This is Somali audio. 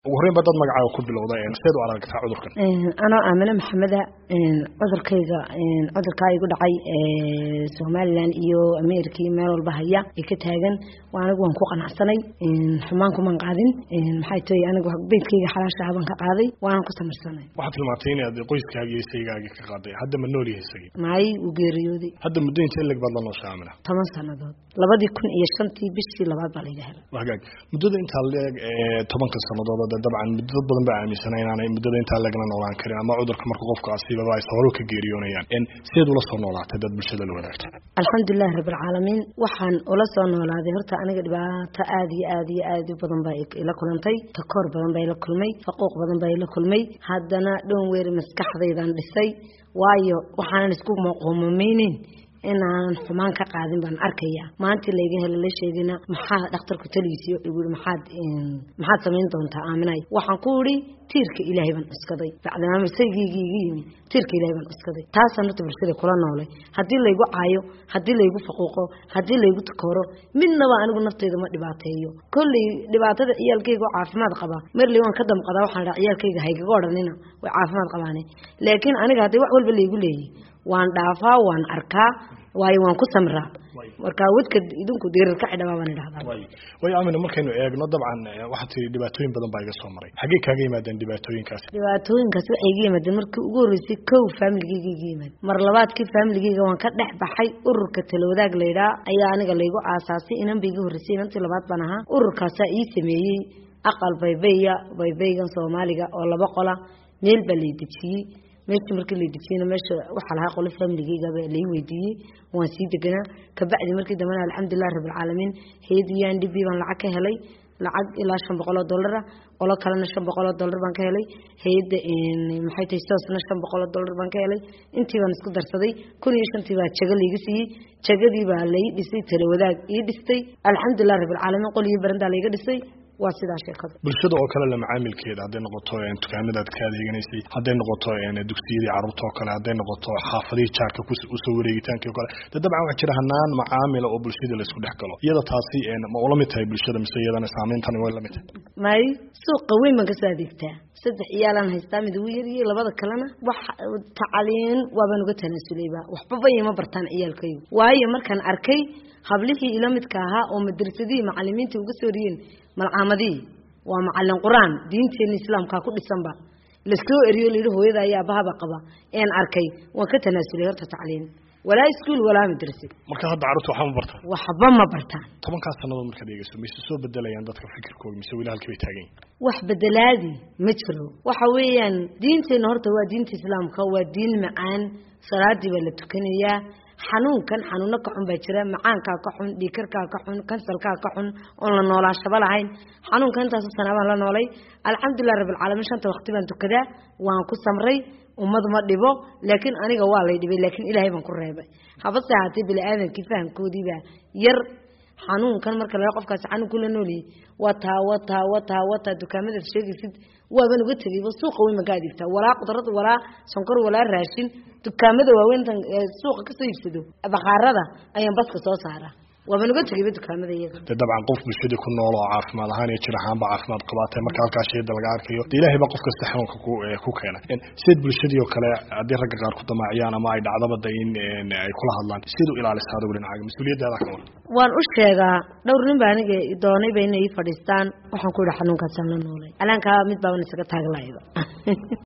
ugu horreyn ba dad magacaaga ku bilowda seed u aragtaa cudurkan anoo aamine maxameda cudurkayga cudurkaa igu dhacay somalilan iyo america iyo meel walba haya ay ka taagan anigu waan ku qanacsanay xumaan kuman qaadin maxay tahay anigu beydkayga xalaashaha baan ka qaaday waanan ku samirsanay waxaad tilmaantay inaad qoyskaaga iyo isaygaagii ka qaaday hadda ma nool yahay isagii maay wuu geeriyooday hadda muddo intee leg baad la noosha aamina toban sannadood labadii kun iyo shantii bishii labaad baa layga helay hagaag muddada intaa leeg ee tobanka sannadood de dabcan muddo dad badan baa aaminsana inaanay muddada intaa leegna noolaan karin ama cudurka marka qofka asiibaba ay sababo ka geeriyoonayaan sideed ula soo noolaatay dad bulshada la wadaagta alxamdulilahi rabbilcaalamiin waxaan ula soo noolaaday horta aniga dhibaato aada iyo aada iyo aada u badan baa ila kulantay takoor badan baa ila kulmay faquuq badan baa ila kulmay haddana dhown weeri maskaxdaydan dhisay waayo waxaanan isku qoomameyneyn inaanan xumaan ka qaadin baan arkaya maantii layga hela la sheegina maxaa dhakhtarku taligiisiyo igu i maxaad maxaad samayn doontaa aaminay waxaan ku idhi tiirka ilaahay baan cuskaday bacdimaama saygiygii iga yimi tiirka ilaahay baan cuskaday taasaan horta bulshada kula noolay haddii laygu caayo haddii laygu faquuqo haddii laygu takooro midnaba anigu naftayda ma dhibaateeyo kolley dhibaatada ciyaalkayga oo caafimaad qaba merley waan ka damqadaa waxaan dhaa ciyaalkayga haygaga odhanina way caafimaad qabaane laakiin aniga haddii wax walba laygu leeyay waan dhaafaa waan arkaa waayo waan ku samraa markaa wadka idinku diirar ka xidhabaa baan idhahdaa way aamina markaynu eegno dabcan waxaad tii dhibaatooyin badan baa iga soo maray xaggee kaaga yimaadeen dhibaatooyinkaasi dhibaatooyinkaas waxay iga yimaadeen markii ugu horreysay kow faamiligeyga iga yimaad mar labaadkii faamiligeyga waan ka dhex baxay ururka talawadaag laydhaa ayaa aniga laygu aasaasay inan ba iga horreysay inantii labaad baan ahaa ururkaasaa ii sameeyey aqal baybayya baybaygan soomaaliga oo laba qola meel baa lay dejiyey meeshii markii la dejiyeyna meesha waxaa lahaa qolo faamiligeygaaba lai weydiiyey waan sii deganaa kabacdi markii dambena alxamdulilahi rabbilcaalamiin hay-adda u n d b baan lacag ka helay lacag ilaa shan boqol oo dollar ah qolo kalena shan boqol oo dollar baan ka helay hay-adda maxay tahay soosna shan boqol oo dollar baan ka helay intii baan isku darsaday kun iyo shantii baa jago layga siiyey jagadii baa lai dhisay talawadaag ii dhistay alxamdulilahi rabbilcaalamiin qol iyo barandaa layga dhisay waa sidaa sheekada bulshada oo kale la macaamilkeeda hadday noqoto dukaamadaad ka adeeganaysay hadday noqoto dugsiyadii carruurta oo kale hadday noqoto xaafadihii jaarka usoo wareegitaankii o kale de dabcan waxaa jira hanaan macaamila oo bulshada laisku dhex galo iyada taasi ma ula mid tahay bulshada mise iyadana saameyntani way la mid tahay may suuqa weyn baan kasoo adeegtaa saddex iyaalaan haystaa mid ugu yariyey labada kalena wax tacaliin waabaan uga tanaasuleyba waxbaba ima bartaan ciyaalkaygu waayo markaan arkay hablihii ila midka ahaa oo madrasadihii macalimiintii uga soo riyeen malcaamadihii waa macalin qur-aan diinteena islaamkaa ku dhisanba lasoo eriyo layidhi hooyada ayaa abahaba qaba een arkay waan ka tanaasulay horta tacliin walaa iskuol walaa madrase marka hadda carruurta waxba ma bartaan waxba ma bartaan tobankaas sannadood markaad eegeyso mayse soo bedelayaan dadka fikirkooga mise weli halkii bay taagan yihin wax bedelaadi ma jiro waxa weeyaan diinteenna horta waa diinta islaamka waa diin macaan salaadii baa la tukanayaa xanuunkan xanuuno ka xun baa jira macaankaa ka xun dhiikarkaa ka xun kansalkaa ka xun oon la noolaashaba lahayn xanuunka intaaso sanaa baan la noolay alxamdulilah rabbilcaalamiin shanta waqti baan tukadaa waan ku samray ummad ma dhibo laakiin aniga waa lay dhibay laakiin ilaahay baan ku reebay habase ahaatee bini aadamkii fahamkoodiibaa yar xanuunkan marka laga qofkaasi xanuun kula nooliyey wataa wataa wataa wataa dukaamadaad sheegaysid waaban uga tegayba suuqa weyn baan ka adeegtaa walaa qudrad walaa sonkor walaa raashin dukaamada waaweyntan suuqa kasoo iibsado bakhaarada ayaan baska soo saaraa waaban uga tegayba dukaamada iyaga de dabcan qof bulshadii ku nool oo caafimaad ahaan iyo jir ahaanba caafimaad qabaatay marka halkaa shayda laga arkayo de ilaahay baa qof kasta xanuunka ku ku keena sideed bulshadii oo kale haddii ragga qaar ku damaaciyaan ama ay dhacdaba da in ay kula hadlaan siad u ilaalisa adigu dhinacaaga mas-uuliyaddaada ka war waan u sheegaa dhowr nin baa aniga doonayba inay ii fadhiistaan waxaan ku yidhi xanuunkaasaan la noolay alaankaa mid baaban isaga taaglayba